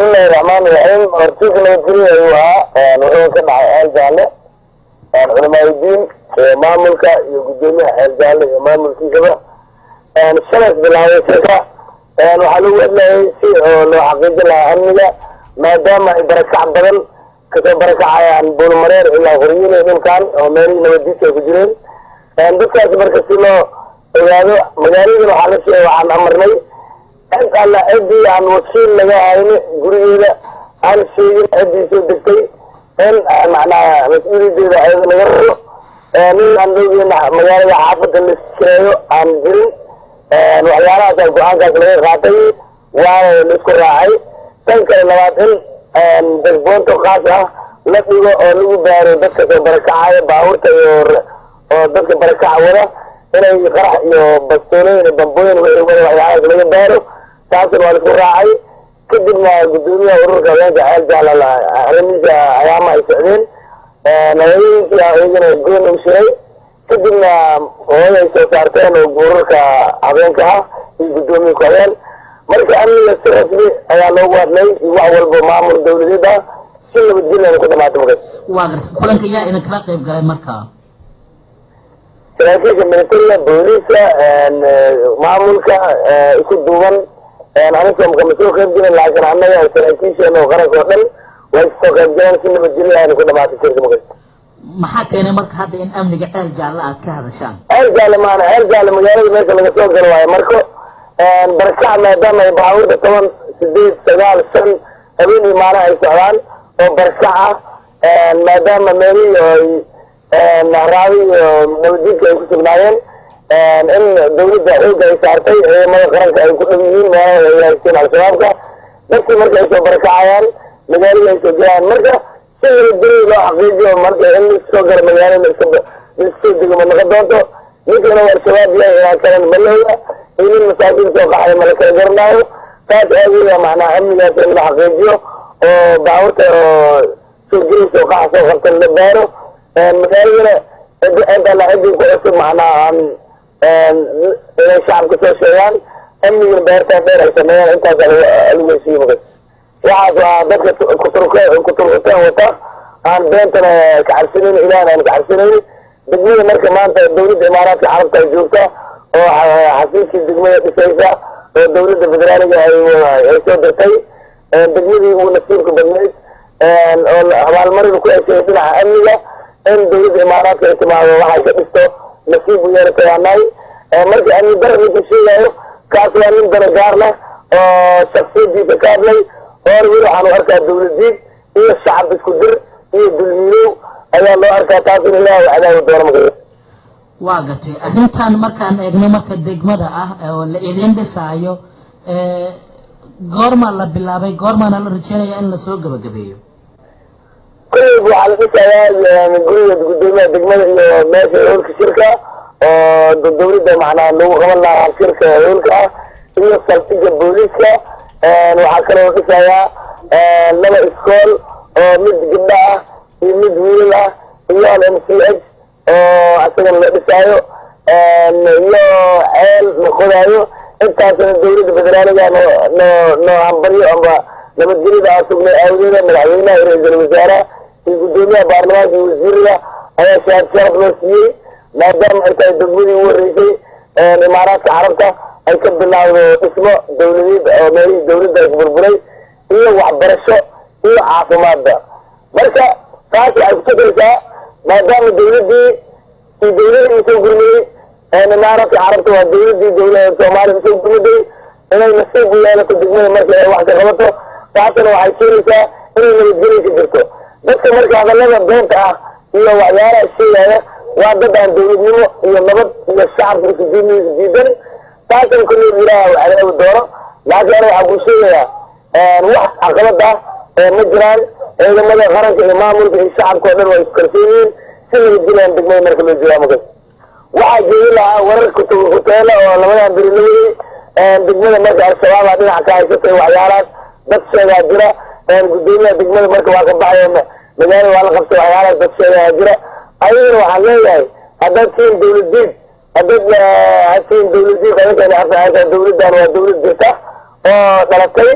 bismillahi raxmaani raxiim hortiisa nabadgelyo ayuu ahaa wuxuu ka dhacay xeel jaalle culamaadudiin maamulka iyo guddoomiyaha xeel jaalle iyo maamulkiisaba shalas bilaabay shirka waxaa lagu hadlayay si oo loo xaqiijin lahaa amniga maadaama ay barakac badan kasoo barakacayaan buulmareer ilaa horyile dhulkan oo meelihii nabadiisa ay ku jireen dadkaas marka si loo ogaado magaaladan waxaa la sheegay waxaan amarnay cid alla ciddii aan wakiil laga hayni gurigeeda aan sheegin ciddii soo degtay in macnaha mas-uuliyadeeda ayada laga rabo nin aan loogeena magaalada xaafadda la kireeyo aan jirin waxyaalahaasa go-aankaas laga qaatay waana la isku raacay tan kale labaad in dasboonto kaas ah la dhigo oo lagu baaro dadka soo barakacaya baabuurta iyo oo dadka barakaca wada inay qarax iyo bastoolooyin iyo bambooyin wixii wada waxyaalahaas laga baaro taasna waa la isku raacay kadibna guddoomiyaha ururka haweenka ceel jaala arrimihiisa ayaama ay socdeen haweenkii iyagana goon u shiray kadibna hooya ay soo saarteen oo ururka habeenka ah iyo guddoomiye ku-habeen marka amniga si rasmi ayaa loogu hadlay iyo wax walba maamul dawladeed ah si nabadgelyan ku dhamaata markaas waa garta kulanka yaa idin kala qayb galay markaa saraakiisha militariga booliiska maamulka isku duuban aniga kama soo qayb gelin laakiin annaga saraakiisheena oo qaranka oo dhan way kasoo qayb galeen si nabadgelyo ayna ku dhamaatay shirka markaas maxaa keenay marka hadda in amniga ceel jaalle aad ka hadashaan ceel jaalle maana ceel jaalle magaalada meesha laga soo galo waayo marka barakac maadaama ay baabuurta toban sideed sagaal shan habeen iyo maalin ay socdaan oo barakac ah maadaama meelihii ay raabi iyo nabadjidka ay ku sugnaayeen in dawladda xooga ay saartay ciidamada qaranka ay ku dhow yihiin meelaha ay haysteen al-shabaabka dadkii marka ay soo barakacayaan magaalada ay soo gelayaan marka si nabadgelyo loo xaqiijiyo marka in laisoo galo magaalada laisoo dego ma noqon doonto ninkana al-shabaab yahay inaa kalan malooya iyo nin masaakiin soo qaxay ma la kala garanaayo taas aageeda macnaha amnigaas in la xaqiijiyo oo baabuurta oo soo gelaysa oo qaxa soo qabtan la baaro magaaladana cid alla ciddii ku cusub macnaha aan inay shacabka soo sheegaan amnigana beertaa dheer ay sameeyaan intaasa lagu heshiiye markas waxaas waa dadka kuturkuteen wata aan beentana kacabsanayn ilaahna aan kacabsanayn degmada marka maanta dawladda imaaraadka carabta ay joogta oo xasiiskii degmada dhisaysa oo dawladda federaaliga ay soo dirtay degmadii ugu nasiibka badnayd oo abaalmarin ku heshay dhinaca amniga in dawladda imaaraadka ay timaado waxay ka dhisto nasiib u yeelatay anahay marka amni dara ninka sheegayo kaas waa nin dana gaar leh oo shaksiyadiisa ka hadlay oor weli waxaan u arkaa dawladiid iyo shacab isku dir iyo dulmiilow ayaa loo arkaa taas in ilaah cadaawi doono marka waa gatay arrintan markaan eegno marka degmada ah oo la idin dhisaayo goorma la bilaabay goormaana la rajeynaya in lasoo gabagabeeyo kullig waxaa la dhisayaa guriga guddoomiyaha degmada iyo meesha hoolka shirka oo dawladda macnaha lagu qaban lahaa shirka hoolka ah iyo saldhiga booliiska waxaa kaloo dhisayaa laba iskool oo mid gabdho ah iyo mid wiilal ah iyo al m c h oo asagana la dhisaayo iyo ceel la qodaayo intaasna dawladda federaaliga noo noo noo hambaryo amba nabadgelyada aa sugnay aawadeeda madaxweynaha iyo ra-iisul wasaaraha iyo guddoomiyaha baarlamaanka iyo wasiirada ayaa shahaad sharaf loo siiyey maadaama ay tahay degmadii ugu horreysay imaaraadka carabta ay ka bilaawdo dhismo dawladeed oo meelihii dawladda ay burburay iyo waxbarasho iyo caafimaadba marka taas waxay kutukaraysaa maadaama dawladdii iyo dawladii usoo gurmaday imaaraadka carabta waa dawladii dawlada soomaaliya usoo gurmaday inay nasiib u yeelato degmada marka ay wax ka qabato taasna waxay keenaysaa inay nabadgelya ka jirto dadka marka hadallada beenta ah iyo waxyaalaha sheegaya waa dad aan dawladnimo iyo nabad iyo shacabka isdiidniisa diidan taasna kulli ilaah u cadaawi doono laakiin ana waxaa kuu sheegayaa wax caqabad ah ma jiraan ciidamada qaranka iyo maamulka iyo shacabka oo dhan waa iskarsoon yihiin si nabadgelyan degmada marka loo joogaa markas waxaa jeedi lahaa warar kuteela oo labadan beri la waday degmada marka al-shabaaba dhinaca ka haysatay waxyaalahaas dad sheegaa jira guddoomiyaha degmada marka waa ka baxaya magaalada waa la qabtay waxyaalahaas dad sheegaa jira ayagana waxaan leeyahay haddaad siin dawladiid haddaad hasiin dawladiid adinkan dawladdan waa dawlad jirta oo dhalatay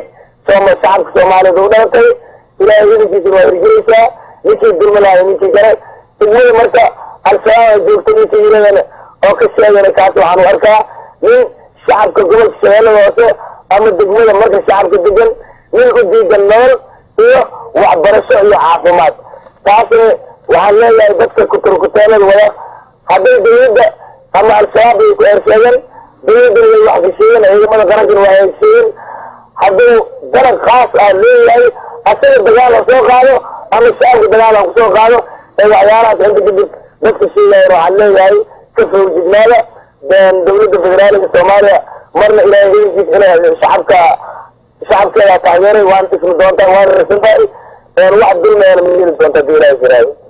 sooma shacabka soomaaliyeed u dhalatay ilaahay idankiisa waa hirgelaysaa ninkii dulmi lahay ninkii kale degmada marka al-shabaab joogta ninkii yiradana oo ka sheegana kaas waxaan u arkaa nin shacabka gobolka shabeellada hoose ama degmada marka shacabka degan nin u diidan nolol iyo waxbarasho iyo caafimaad taasna waxaan leeyahay dadka kuturkuteelada wada hadday dawladda ama al-shabaab ay ku eersheegan dawladdana way wax kasheegen ciidamada qarankana waa hesheegen hadduu darag khaas ah leeyahay asaga dagaal ha soo qaado ama shacabka dagaal ha kusoo qaado ee waxyaalahaas inta kadib dadka sheegayan waxaan leeyahay ka fawjignaada dawladda federaaliga soomaaliya marna ilaahay idankiis inay shacabka shacabkeeda taageeray waana ismi doontaan waana rasan tahay wax dulmeena ma yeli doonta hadii ilaahay jiraayo